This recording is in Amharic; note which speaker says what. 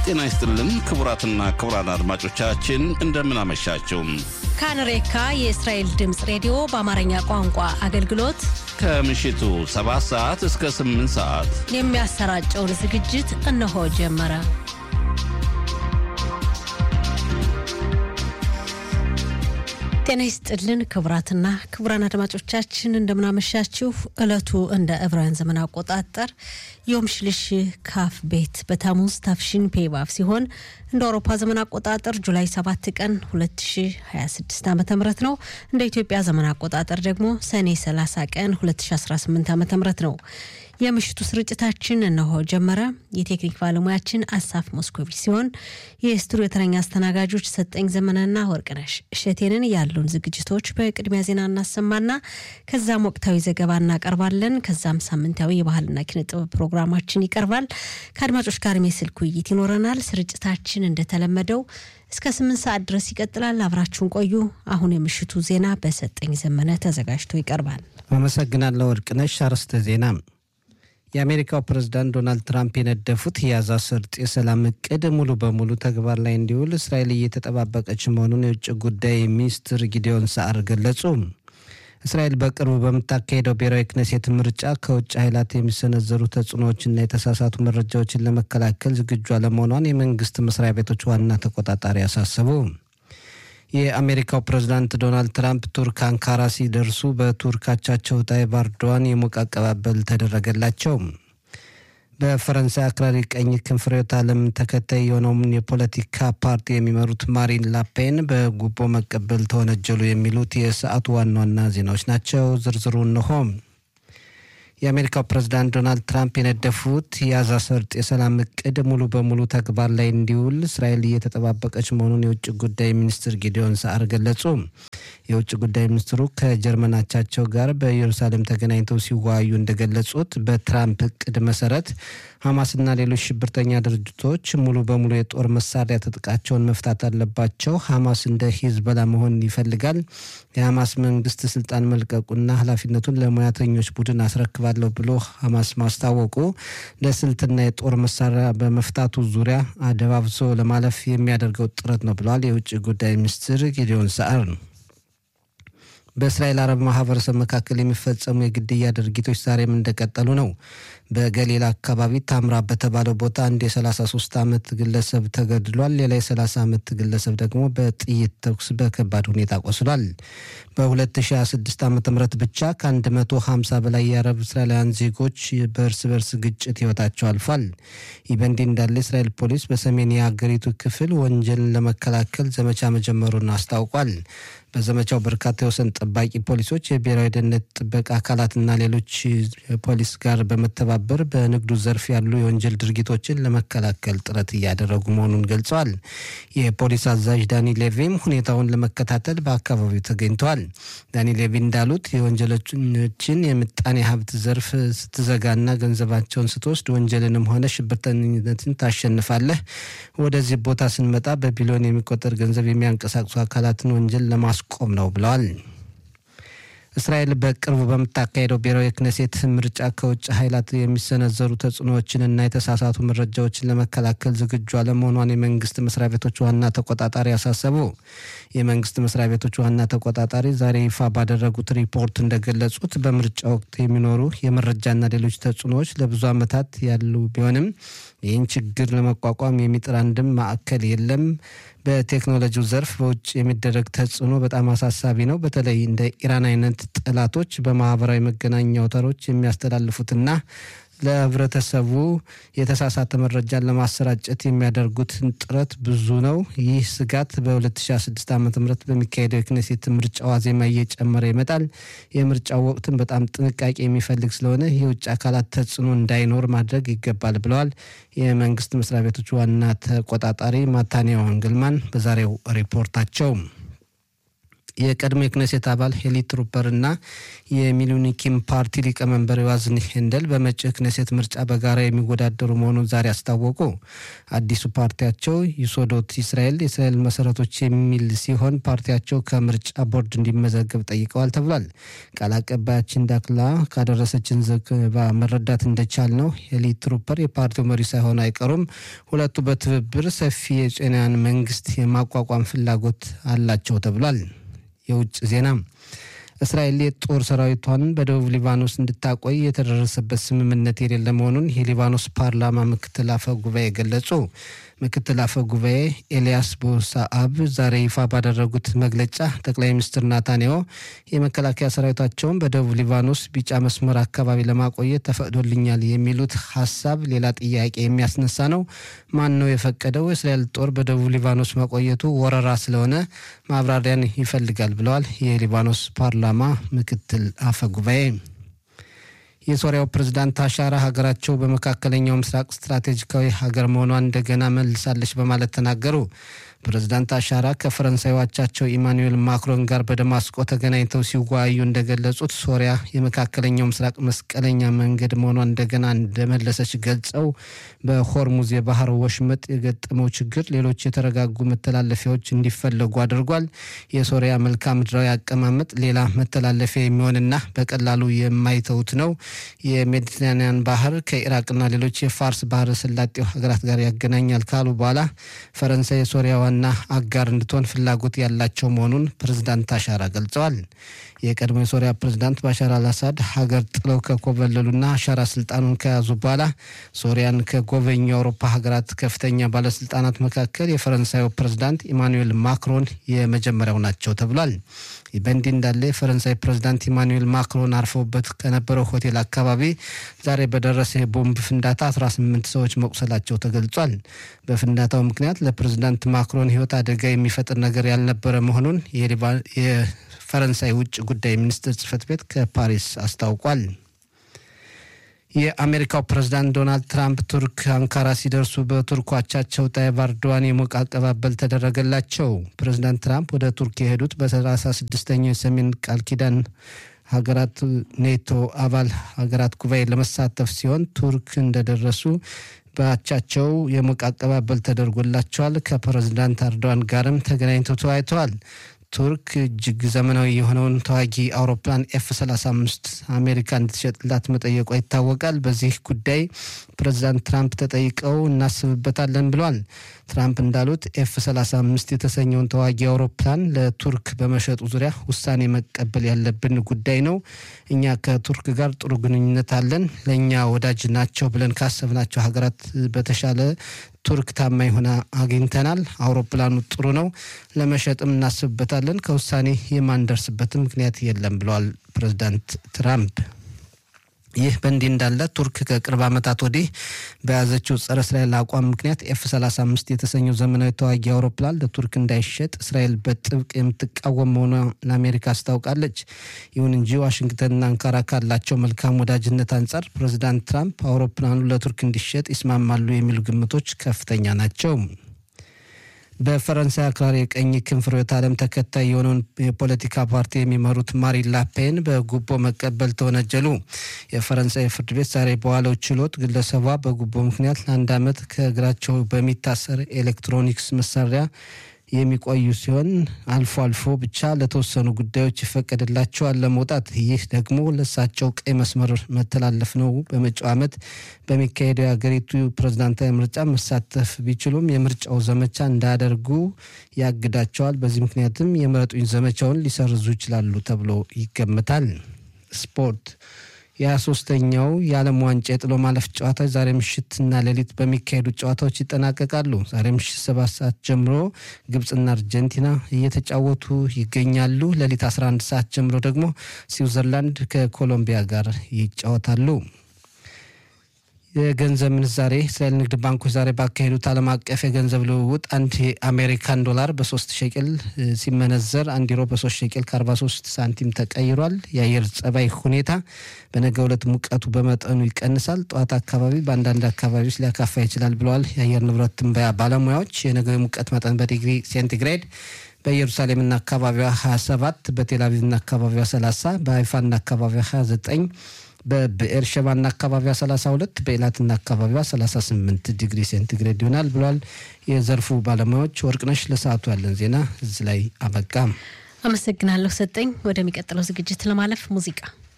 Speaker 1: ጤና ይስጥልን ክቡራትና ክቡራን አድማጮቻችን እንደምን አመሻችሁ።
Speaker 2: ካንሬካ የእስራኤል ድምፅ ሬዲዮ በአማርኛ ቋንቋ አገልግሎት
Speaker 1: ከምሽቱ 7 ሰዓት እስከ 8 ሰዓት
Speaker 2: የሚያሰራጨውን ዝግጅት እነሆ ጀመረ። ጤና ይስጥልን ክቡራትና ክቡራን አድማጮቻችን እንደምናመሻችሁ። ዕለቱ እንደ ዕብራውያን ዘመን አቆጣጠር ዮም ሽልሽ ካፍ ቤት በታሙዝ ታፍሺን ፔባፍ ሲሆን እንደ አውሮፓ ዘመን አቆጣጠር ጁላይ 7 ቀን 2026 ዓ ም ነው። እንደ ኢትዮጵያ ዘመን አቆጣጠር ደግሞ ሰኔ 30 ቀን 2018 ዓ ም ነው። የምሽቱ ስርጭታችን እነሆ ጀመረ። የቴክኒክ ባለሙያችን አሳፍ ሞስኮቪች ሲሆን የስቱዲዮ ተረኛ አስተናጋጆች ሰጠኝ ዘመነና ወርቅነሽ እሸቴንን ያሉን ዝግጅቶች በቅድሚያ ዜና እናሰማና ከዛም ወቅታዊ ዘገባ እናቀርባለን። ከዛም ሳምንታዊ የባህልና ኪነ ጥበብ ፕሮግራማችን ይቀርባል። ከአድማጮች ጋር የስልክ ውይይት ይኖረናል። ስርጭታችን እንደተለመደው እስከ ስምንት ሰዓት ድረስ ይቀጥላል። አብራችሁን ቆዩ። አሁን የምሽቱ ዜና በሰጠኝ ዘመነ ተዘጋጅቶ ይቀርባል።
Speaker 3: አመሰግናለሁ ወርቅነሽ። አርዕስተ ዜና የአሜሪካው ፕሬዝዳንት ዶናልድ ትራምፕ የነደፉት የጋዛ ሰርጥ የሰላም እቅድ ሙሉ በሙሉ ተግባር ላይ እንዲውል እስራኤል እየተጠባበቀች መሆኑን የውጭ ጉዳይ ሚኒስትር ጊዲዮን ሰዓር ገለጹ። እስራኤል በቅርቡ በምታካሄደው ብሔራዊ ክነሴት ምርጫ ከውጭ ኃይላት የሚሰነዘሩ ተጽዕኖዎችና የተሳሳቱ መረጃዎችን ለመከላከል ዝግጁ አለመሆኗን የመንግስት መስሪያ ቤቶች ዋና ተቆጣጣሪ አሳሰቡ። የአሜሪካው ፕሬዝዳንት ዶናልድ ትራምፕ ቱርክ አንካራ ሲደርሱ በቱርክ አቻቸው ታይብ ኤርዶዋን የሞቀ አቀባበል ተደረገላቸው። በፈረንሳይ አክራሪ ቀኝ ክንፍ ርዕዮተ ዓለም ተከታይ የሆነውን የፖለቲካ ፓርቲ የሚመሩት ማሪን ላፔን በጉቦ መቀበል ተወነጀሉ። የሚሉት የሰዓቱ ዋና ዋና ዜናዎች ናቸው። ዝርዝሩ እንሆ። የአሜሪካው ፕሬዝዳንት ዶናልድ ትራምፕ የነደፉት የጋዛ ሰርጥ የሰላም እቅድ ሙሉ በሙሉ ተግባር ላይ እንዲውል እስራኤል እየተጠባበቀች መሆኑን የውጭ ጉዳይ ሚኒስትር ጊዲዮን ሰዓር ገለጹ። የውጭ ጉዳይ ሚኒስትሩ ከጀርመን አቻቸው ጋር በኢየሩሳሌም ተገናኝተው ሲወያዩ እንደገለጹት በትራምፕ እቅድ መሰረት ሐማስና ሌሎች ሽብርተኛ ድርጅቶች ሙሉ በሙሉ የጦር መሳሪያ ትጥቃቸውን መፍታት አለባቸው። ሐማስ እንደ ሂዝቦላ መሆን ይፈልጋል። የሐማስ መንግስት ስልጣን መልቀቁና ኃላፊነቱን ለሙያተኞች ቡድን አስረክባለሁ ብሎ ሐማስ ማስታወቁ ለስልትና የጦር መሳሪያ በመፍታቱ ዙሪያ አደባብሶ ለማለፍ የሚያደርገው ጥረት ነው ብለዋል የውጭ ጉዳይ ሚኒስትር ጊዲዮን ሰዓር ነው። በእስራኤል አረብ ማህበረሰብ መካከል የሚፈጸሙ የግድያ ድርጊቶች ዛሬም እንደቀጠሉ ነው። በገሊላ አካባቢ ታምራ በተባለው ቦታ አንድ የ33 ዓመት ግለሰብ ተገድሏል። ሌላ የ30 ዓመት ግለሰብ ደግሞ በጥይት ተኩስ በከባድ ሁኔታ ቆስሏል። በ2026 ዓ ም ብቻ ከ150 በላይ የአረብ እስራኤላውያን ዜጎች በእርስ በርስ ግጭት ህይወታቸው አልፏል። ይህ በእንዲህ እንዳለ እስራኤል ፖሊስ በሰሜን የሀገሪቱ ክፍል ወንጀልን ለመከላከል ዘመቻ መጀመሩን አስታውቋል። በዘመቻው በርካታ የወሰን ጠባቂ ፖሊሶች፣ የብሔራዊ ደህንነት ጥበቃ አካላትና ሌሎች ፖሊስ ጋር በመተባበር በንግዱ ዘርፍ ያሉ የወንጀል ድርጊቶችን ለመከላከል ጥረት እያደረጉ መሆኑን ገልጸዋል። የፖሊስ አዛዥ ዳኒ ሌቪም ሁኔታውን ለመከታተል በአካባቢው ተገኝተዋል። ዳኒ ሌቪ እንዳሉት የወንጀለኞችን የምጣኔ ሀብት ዘርፍ ስትዘጋና ገንዘባቸውን ስትወስድ ወንጀልንም ሆነ ሽብርተኝነትን ታሸንፋለህ። ወደዚህ ቦታ ስንመጣ በቢሊዮን የሚቆጠር ገንዘብ የሚያንቀሳቅሱ አካላትን ወንጀል ለማስ ቆም ነው ብለዋል። እስራኤል በቅርቡ በምታካሄደው ብሔራዊ ክነሴት ምርጫ ከውጭ ኃይላት የሚሰነዘሩ ተጽዕኖዎችንና የተሳሳቱ መረጃዎችን ለመከላከል ዝግጁ አለመሆኗን የመንግስት መስሪያ ቤቶች ዋና ተቆጣጣሪ አሳሰቡ። የመንግስት መስሪያ ቤቶች ዋና ተቆጣጣሪ ዛሬ ይፋ ባደረጉት ሪፖርት እንደገለጹት በምርጫ ወቅት የሚኖሩ የመረጃና ሌሎች ተጽዕኖዎች ለብዙ ዓመታት ያሉ ቢሆንም ይህን ችግር ለመቋቋም የሚጥር አንድም ማዕከል የለም። በቴክኖሎጂው ዘርፍ በውጭ የሚደረግ ተጽዕኖ በጣም አሳሳቢ ነው። በተለይ እንደ ኢራን አይነት ጠላቶች በማህበራዊ መገናኛ አውታሮች የሚያስተላልፉትና ለህብረተሰቡ የተሳሳተ መረጃን ለማሰራጨት የሚያደርጉትን ጥረት ብዙ ነው። ይህ ስጋት በ2016 ዓ ም በሚካሄደው የክኔሴት ምርጫ ዋዜማ እየጨመረ ይመጣል። የምርጫው ወቅትን በጣም ጥንቃቄ የሚፈልግ ስለሆነ የውጭ አካላት ተጽዕኖ እንዳይኖር ማድረግ ይገባል ብለዋል የመንግስት መስሪያ ቤቶች ዋና ተቆጣጣሪ ማታንያ ዋንግልማን በዛሬው ሪፖርታቸው። የቀድሞ የክነሴት አባል ሄሊ ትሩፐር እና የሚሉኒኪም ፓርቲ ሊቀመንበር ዮዋዝን ሄንደል በመጪው ክነሴት ምርጫ በጋራ የሚወዳደሩ መሆኑን ዛሬ አስታወቁ። አዲሱ ፓርቲያቸው ይሶዶት እስራኤል የእስራኤል መሰረቶች የሚል ሲሆን ፓርቲያቸው ከምርጫ ቦርድ እንዲመዘገብ ጠይቀዋል ተብሏል። ቃል አቀባያችን ዳክላ ካደረሰችን ዘገባ መረዳት እንደቻል ነው ሄሊ ትሩፐር የፓርቲው መሪ ሳይሆኑ አይቀሩም። ሁለቱ በትብብር ሰፊ የጤናን መንግስት የማቋቋም ፍላጎት አላቸው ተብሏል። የውጭ ዜና እስራኤል የጦር ሰራዊቷን በደቡብ ሊባኖስ እንድታቆይ የተደረሰበት ስምምነት የሌለ መሆኑን የሊባኖስ ፓርላማ ምክትል አፈ ጉባኤ ገለጹ። ምክትል አፈ ጉባኤ ኤልያስ ቦሳአብ ዛሬ ይፋ ባደረጉት መግለጫ ጠቅላይ ሚኒስትር ናታንያሁ የመከላከያ ሰራዊታቸውን በደቡብ ሊባኖስ ቢጫ መስመር አካባቢ ለማቆየት ተፈቅዶልኛል የሚሉት ሀሳብ ሌላ ጥያቄ የሚያስነሳ ነው። ማን ነው የፈቀደው? የእስራኤል ጦር በደቡብ ሊባኖስ መቆየቱ ወረራ ስለሆነ ማብራሪያን ይፈልጋል ብለዋል የሊባኖስ ፓርላማ ምክትል አፈ ጉባኤ። የሶሪያው ፕሬዝዳንት አሻራ ሀገራቸው በመካከለኛው ምስራቅ ስትራቴጂካዊ ሀገር መሆኗን እንደገና መልሳለች በማለት ተናገሩ። ፕሬዝዳንት አሻራ ከፈረንሳይ አቻቸው ኢማኑኤል ማክሮን ጋር በደማስቆ ተገናኝተው ሲወያዩ እንደገለጹት ሶሪያ የመካከለኛው ምስራቅ መስቀለኛ መንገድ መሆኗን እንደገና እንደመለሰች ገልጸው በሆርሙዝ የባህር ወሽመጥ የገጠመው ችግር ሌሎች የተረጋጉ መተላለፊያዎች እንዲፈለጉ አድርጓል። የሶሪያ መልክዓ ምድራዊ አቀማመጥ ሌላ መተላለፊያ የሚሆንና በቀላሉ የማይተውት ነው። የሜዲትራኒያን ባህር ከኢራቅና ሌሎች የፋርስ ባህረ ሰላጤው ሀገራት ጋር ያገናኛል ካሉ በኋላ ፈረንሳይ የሶሪያ ዋና አጋር እንድትሆን ፍላጎት ያላቸው መሆኑን ፕሬዝዳንት አሻራ ገልጸዋል። የቀድሞ የሶሪያ ፕሬዝዳንት ባሻር አልአሳድ ሀገር ጥለው ከኮበለሉና አሻራ ስልጣኑን ከያዙ በኋላ ሶሪያን ከጎበኙ የአውሮፓ ሀገራት ከፍተኛ ባለስልጣናት መካከል የፈረንሳዩ ፕሬዝዳንት ኢማኑኤል ማክሮን የመጀመሪያው ናቸው ተብሏል። ይህ በእንዲህ እንዳለ የፈረንሳይ ፕሬዝዳንት ኢማኑኤል ማክሮን አርፈውበት ከነበረው ሆቴል አካባቢ ዛሬ በደረሰ የቦምብ ፍንዳታ 18 ሰዎች መቁሰላቸው ተገልጿል። በፍንዳታው ምክንያት ለፕሬዝዳንት ማክሮን ሕይወት አደጋ የሚፈጥር ነገር ያልነበረ መሆኑን የፈረንሳይ ውጭ ጉዳይ ሚኒስትር ጽህፈት ቤት ከፓሪስ አስታውቋል። የአሜሪካው ፕሬዝዳንት ዶናልድ ትራምፕ ቱርክ አንካራ ሲደርሱ በቱርክ አቻቸው ታይብ ኤርዶዋን የሞቀ አቀባበል ተደረገላቸው። ፕሬዝዳንት ትራምፕ ወደ ቱርክ የሄዱት በሰላሳ ስድስተኛው የሰሜን ቃል ኪዳን ሀገራት ኔቶ አባል ሀገራት ጉባኤ ለመሳተፍ ሲሆን ቱርክ እንደደረሱ በአቻቸው የሞቀ አቀባበል ተደርጎላቸዋል። ከፕሬዝዳንት ኤርዶዋን ጋርም ተገናኝተው ተወያይተዋል። ቱርክ እጅግ ዘመናዊ የሆነውን ተዋጊ አውሮፕላን ኤፍ 35 አሜሪካ እንድትሸጥላት መጠየቋ ይታወቃል። በዚህ ጉዳይ ፕሬዚዳንት ትራምፕ ተጠይቀው እናስብበታለን ብለዋል። ትራምፕ እንዳሉት ኤፍ 35 የተሰኘውን ተዋጊ አውሮፕላን ለቱርክ በመሸጡ ዙሪያ ውሳኔ መቀበል ያለብን ጉዳይ ነው። እኛ ከቱርክ ጋር ጥሩ ግንኙነት አለን። ለእኛ ወዳጅ ናቸው ብለን ካሰብናቸው ሀገራት በተሻለ ቱርክ ታማኝ ሆና አግኝተናል። አውሮፕላኑ ጥሩ ነው፣ ለመሸጥም እናስብበታለን። ከውሳኔ የማንደርስበትም ምክንያት የለም ብለዋል ፕሬዚዳንት ትራምፕ። ይህ በእንዲህ እንዳለ ቱርክ ከቅርብ ዓመታት ወዲህ በያዘችው ጸረ እስራኤል አቋም ምክንያት ኤፍ 35 የተሰኘው ዘመናዊ ተዋጊ አውሮፕላን ለቱርክ እንዳይሸጥ እስራኤል በጥብቅ የምትቃወም መሆኗ ለአሜሪካ አስታውቃለች። ይሁን እንጂ ዋሽንግተንና አንካራ ካላቸው መልካም ወዳጅነት አንጻር ፕሬዚዳንት ትራምፕ አውሮፕላኑ ለቱርክ እንዲሸጥ ይስማማሉ የሚሉ ግምቶች ከፍተኛ ናቸው። በፈረንሳይ አክራሪ የቀኝ ክንፍ ርዕዮተ ዓለም ተከታይ የሆነውን የፖለቲካ ፓርቲ የሚመሩት ማሪን ላፔን በጉቦ መቀበል ተወነጀሉ። የፈረንሳይ ፍርድ ቤት ዛሬ በዋለው ችሎት ግለሰቧ በጉቦ ምክንያት ለአንድ ዓመት ከእግራቸው በሚታሰር ኤሌክትሮኒክስ መሳሪያ የሚቆዩ ሲሆን አልፎ አልፎ ብቻ ለተወሰኑ ጉዳዮች ይፈቀድላቸዋል ለመውጣት። ይህ ደግሞ ለእሳቸው ቀይ መስመር መተላለፍ ነው። በመጪው ዓመት በሚካሄደው የሀገሪቱ ፕሬዝዳንታዊ ምርጫ መሳተፍ ቢችሉም የምርጫው ዘመቻ እንዳያደርጉ ያግዳቸዋል። በዚህ ምክንያትም የምረጡኝ ዘመቻውን ሊሰርዙ ይችላሉ ተብሎ ይገመታል። ስፖርት የሃያ ሶስተኛው የዓለም ዋንጫ የጥሎ ማለፍ ጨዋታዎች ዛሬ ምሽትና ሌሊት በሚካሄዱ ጨዋታዎች ይጠናቀቃሉ። ዛሬ ምሽት ሰባት ሰዓት ጀምሮ ግብፅና አርጀንቲና እየተጫወቱ ይገኛሉ። ሌሊት 11 ሰዓት ጀምሮ ደግሞ ስዊዘርላንድ ከኮሎምቢያ ጋር ይጫወታሉ። የገንዘብ ምንዛሬ እስራኤል ንግድ ባንኮች ዛሬ ባካሄዱት ዓለም አቀፍ የገንዘብ ልውውጥ አንድ የአሜሪካን ዶላር በሶስት ሸቅል ሲመነዘር አንድ ዩሮ በሶስት ሸቅል ከ43 ሳንቲም ተቀይሯል። የአየር ጸባይ ሁኔታ በነገ ዕለት ሙቀቱ በመጠኑ ይቀንሳል። ጠዋት አካባቢ በአንዳንድ አካባቢዎች ሊያካፋ ይችላል ብለዋል የአየር ንብረት ትንበያ ባለሙያዎች። የነገው የሙቀት መጠን በዲግሪ ሴንቲግሬድ በኢየሩሳሌምና አካባቢዋ 27፣ በቴልአቪቭና አካባቢዋ 30፣ በሀይፋና አካባቢዋ 29 በብኤር ሸባና አካባቢዋ 32 በኤላትና አካባቢዋ 38 ዲግሪ ሴንቲግሬድ ይሆናል ብሏል የዘርፉ ባለሙያዎች። ወርቅነሽ ለሰዓቱ ያለን ዜና እዚህ ላይ አበቃ።
Speaker 2: አመሰግናለሁ ሰጠኝ። ወደሚቀጥለው ዝግጅት ለማለፍ ሙዚቃ